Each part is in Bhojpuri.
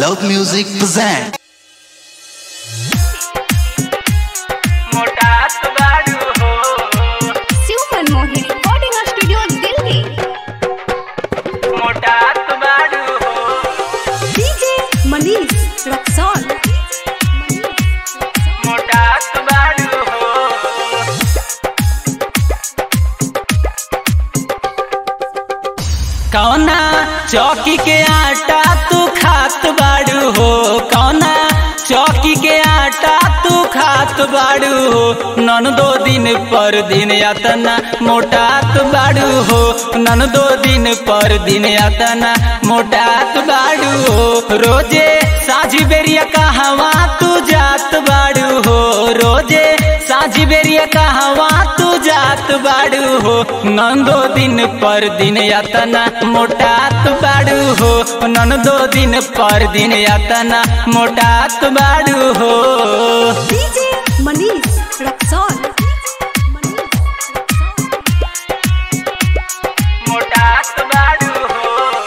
Love Music present. मोटात बाड़ू हो शिव मनमोहन रिकॉर्डिंग स्टूडियो दिल्ली मोटात बाड़ू हो डीजे मनीष रक्सौल मोटात बाड़ू हो कौना चौकी के आटा तू खात बाड़ू हो कौना चौकी के आटा तू खात बाड़ू हो नन दो दिन पर दिन यातना मोटात बाड़ू हो नन दो दिन पर दिन यातना मोटात बाड़ू हो रोजे साझी बेरिया कहवा तू जात बाड़ू हो रोजे साझी बेरिया कहवा तू जात बाड़ू हो नंदो दिन पर दिन यातना मोटात बाड़ू हो नंदो दिन पर दिन यातना मोटात बाड़ू हो डीजे मनीष रक्सौल मोटात बाड़ू हो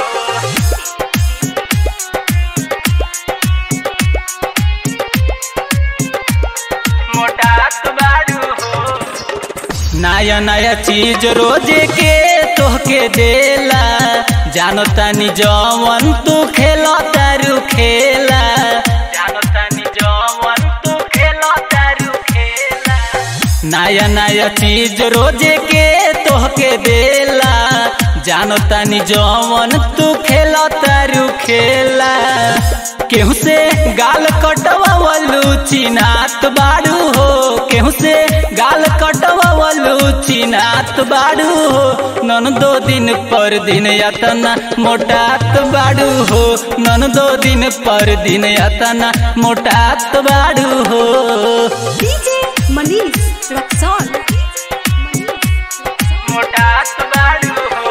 मोटात बाड़ू हो नया नया चीज रोजे के तोहके देला जानो तानी जवन तू खेलो तारू खेला जानो तानी जवन तू खेलो तारू खेला नया नया चीज रोजे के तोहके देला जानो तानी जवन तू खेलो तारू खेला केहू से गाल कटवावलू चिनात बाड़ू हो केहू से गाल कटवावलू चिनात बाड़ू हो नन दो दिन पर दिन यातना मोटात बाड़ू हो नन दो दिन पर दिन यातना मोटात बाड़ू हो डीजे मनीष रक्सौल मोटात बाड़ू हो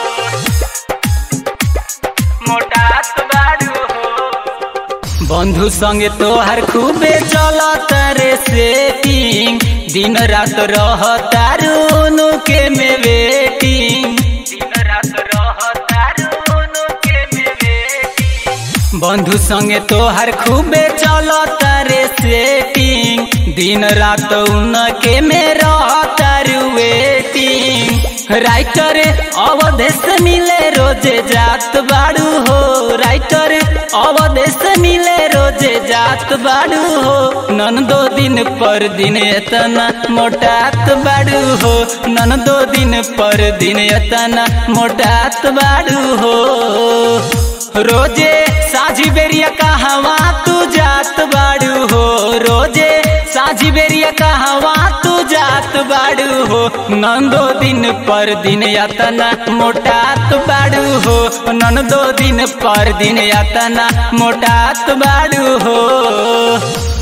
मोटात बाड़ू हो बंधु संगे तोहर खूबे चलत रे सेटिंग दिन रात रह तारू के में वेटिंग दिन रात रह तारू के में वेटिंग बंधु संगे तोहर खूबे चलत रे सेटिंग दिन रात उनके में रहतारू वेटिंग राइटर अवधेश मिले रोजे जात बाड़ू हो राइटर अवधेश मिले रोजे जात बाड़ू हो नन दो दिन पर दिन एतना मोटात बाड़ू हो नन दो दिन पर दिन एतना मोटात बाड़ू हो रोजे साझी बेरिया कहवा तू जात बाड़ू हो रोजे साझी बेरिया कहवा तू जात बाड़ू हो नंदो दिन पर दिन यातना मोटात बाड़ू हो नंदो दिन पर दिन यातना मोटात बाड़ू हो